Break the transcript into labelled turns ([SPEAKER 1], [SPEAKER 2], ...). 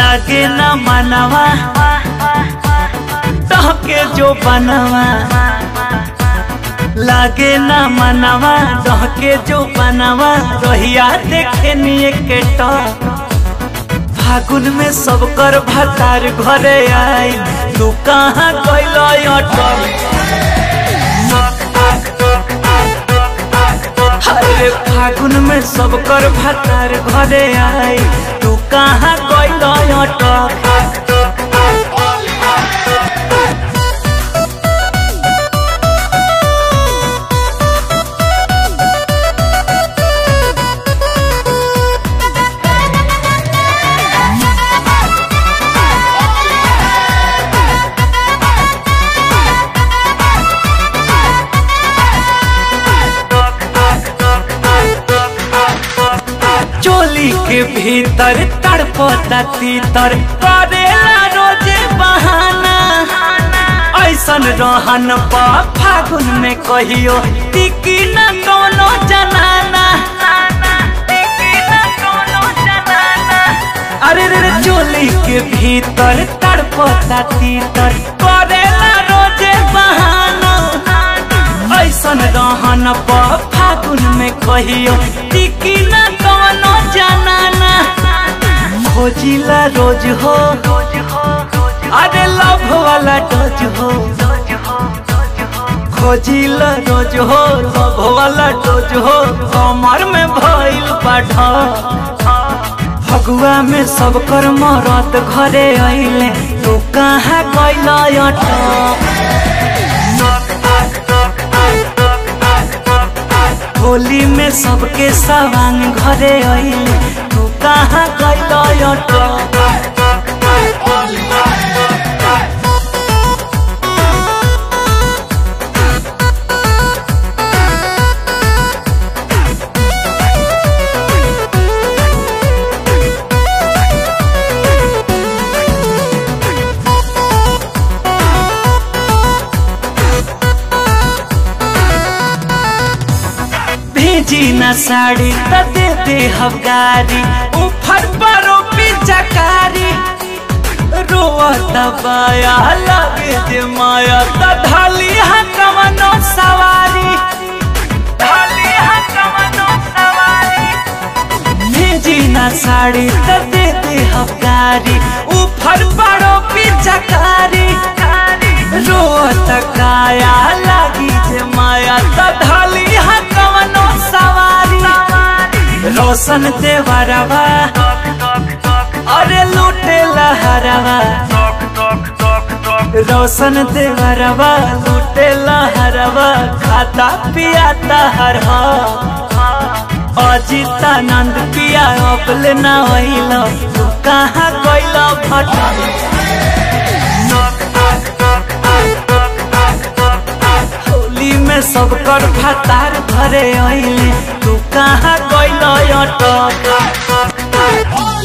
[SPEAKER 1] लागे न मनवा डहके जो बनवा लागे न मनवा डहके जो बनवा रोहिया देखे निये के टक फागुन में सब कर भतार घरे आई तू कहाँ गइल अटक अरे फागुन में सब कर भतार घरे आई तू कहाँ गइल अटक चोली के भीतर तड़पता तीतर करेला रोजे बहाना ऐसन रहन पा फागुन में कहियो टिकी न कोनो जनाना अरे रे रे चोली के भीतर तड़पता तीतर करेला रोजे बहाना ऐसन रहन पा फागुन में कहियो टिकी न कोनो जनाना खोजिला रोज हो अरे लव वाला डोज हो खोजिला रोज हो लव वाला डोज हो कमर में भइल बाढ़ फगुआ में सब कर मरत घरे अइले तू कहाँ कैल अटक होली में सबके सवांग घरे अइले तू कहाँ कैल अटक भेजी न साड़ी त दे दे हवगारी ऊपर परो पिचकारी रोवत बाया लगे जे माया त ढाली हा कमनो सवारी ढाली हा कमनो सवारी भेजी न साड़ी त दे दे हवगारी ऊपर परो पिचकारी रोवत काया लगी जे माया त ढाली हा कमनो सवारी रोशन देवरवा अरे लूटे लहरवा रोशन देवरवा लूटे लहरवा खाता पियाता हर अजितानंद पिया अपले न होइल तू कहाँ गइल भटक होली में सब कर भतार घरे अइले तू कहाँ गइल अटक